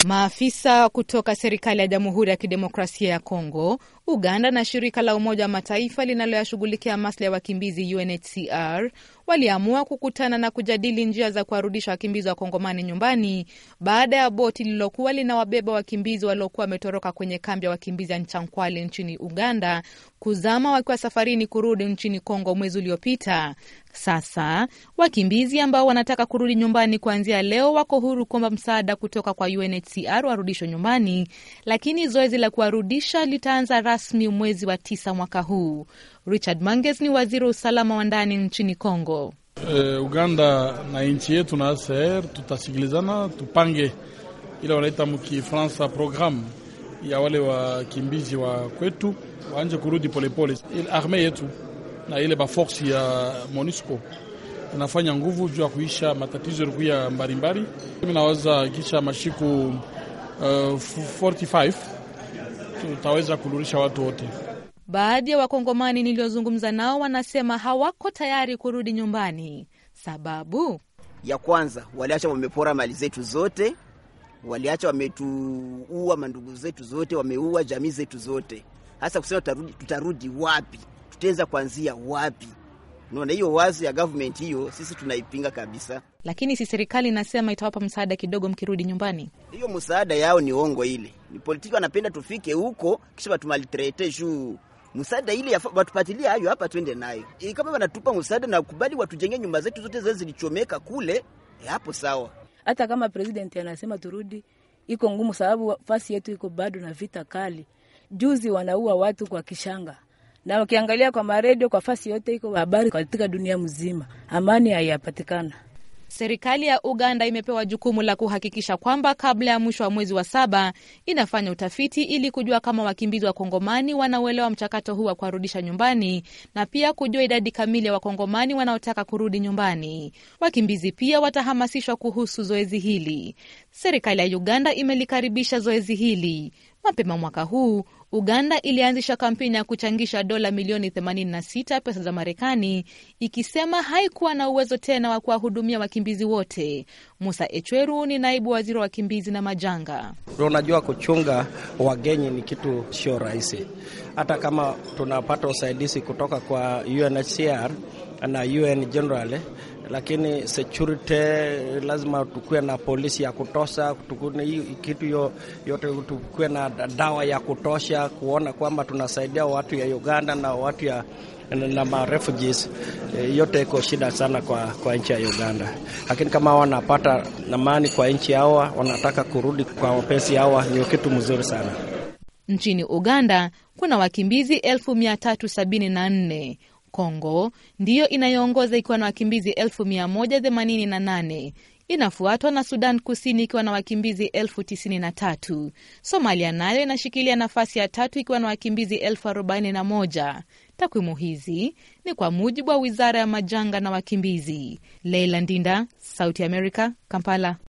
Maafisa kutoka serikali ya Jamhuri ya Kidemokrasia ya Kongo, Uganda na shirika la Umoja wa Mataifa linaloyashughulikia maslahi ya wakimbizi UNHCR waliamua kukutana na kujadili njia za kuwarudisha wakimbizi wa Kongomani nyumbani baada ya boti lililokuwa linawabeba wakimbizi waliokuwa wametoroka kwenye kambi ya wakimbizi ya Nchangkwale nchini Uganda kuzama wakiwa safarini kurudi nchini Kongo mwezi uliopita. Sasa wakimbizi ambao wanataka kurudi nyumbani kuanzia leo wako huru kuomba msaada kutoka kwa UNHCR warudishwe nyumbani, lakini zoezi la kuwarudisha litaanza rasmi mwezi wa tisa mwaka huu. Richard Manges ni waziri wa usalama wa ndani nchini Kongo. Uh, Uganda na nchi yetu na ACR tutasikilizana, tupange ile wanaita mkifransa programu ya wale wakimbizi wa kwetu waanje kurudi polepole. Ile arme yetu na ile baforsi ya MONUSCO inafanya nguvu juu ya kuisha matatizo yalikuya mbalimbali. Mimi naweza kisha mashiku uh, 45 tutaweza kurudisha watu wote. Baadhi ya wakongomani niliozungumza nao wanasema hawako tayari kurudi nyumbani. Sababu ya kwanza, waliacha wamepora mali zetu zote, waliacha wametuua mandugu zetu zote, wameua jamii zetu zote. Hasa kusema tutarudi, tutarudi wapi? Tutaanza kuanzia wapi? Naona hiyo wazo ya government hiyo, sisi tunaipinga kabisa. Lakini si serikali inasema itawapa msaada kidogo mkirudi nyumbani? Hiyo msaada yao ni ongo, ile ni politiki, wanapenda tufike huko kisha batumalitrete juu msaada ile watupatilie hayo hapa, twende nayo. E, kama wanatupa msaada na kubali watujenge nyumba zetu zote zile zilichomeka kule, e, hapo sawa. Hata kama president anasema turudi, iko ngumu, sababu fasi yetu iko bado na vita kali. Juzi wanaua watu kwa kishanga, na ukiangalia kwa maredio, kwa fasi yote iko habari katika dunia mzima, amani haiyapatikana. Serikali ya Uganda imepewa jukumu la kuhakikisha kwamba kabla ya mwisho wa mwezi wa saba inafanya utafiti ili kujua kama wakimbizi wa Kongomani wanauelewa mchakato huu wa kuwarudisha nyumbani na pia kujua idadi kamili ya Wakongomani wanaotaka kurudi nyumbani. Wakimbizi pia watahamasishwa kuhusu zoezi hili. Serikali ya Uganda imelikaribisha zoezi hili. Mapema mwaka huu Uganda ilianzisha kampeni ya kuchangisha dola milioni 86 pesa za Marekani, ikisema haikuwa na uwezo tena wa kuwahudumia wakimbizi wote. Musa Echweru ni naibu waziri wa wakimbizi na majanga. Unajua, kuchunga wagenyi ni kitu sio rahisi, hata kama tunapata usaidizi kutoka kwa UNHCR na UN general lakini security lazima tukuwe na polisi ya kutosha, kitu yo, yote tukuwe na dawa ya kutosha kuona kwamba tunasaidia watu ya Uganda na watu ya na ma refugees yote iko shida sana kwa, kwa nchi ya Uganda, lakini kama wanapata amani kwa nchi hawa, wanataka kurudi kwa wapenzi hawa, ni kitu mzuri sana. Nchini Uganda kuna wakimbizi elfu mia tatu sabini na nne. Kongo ndiyo inayoongoza ikiwa na wakimbizi elfu mia moja themanini na nane. Inafuatwa na Sudan Kusini ikiwa na wakimbizi elfu tisini na tatu. Somalia nayo inashikilia nafasi ya tatu ikiwa na wakimbizi elfu arobaini na moja. Takwimu hizi ni kwa mujibu wa wizara ya majanga na wakimbizi. Leila Ndinda, Sauti America, Kampala.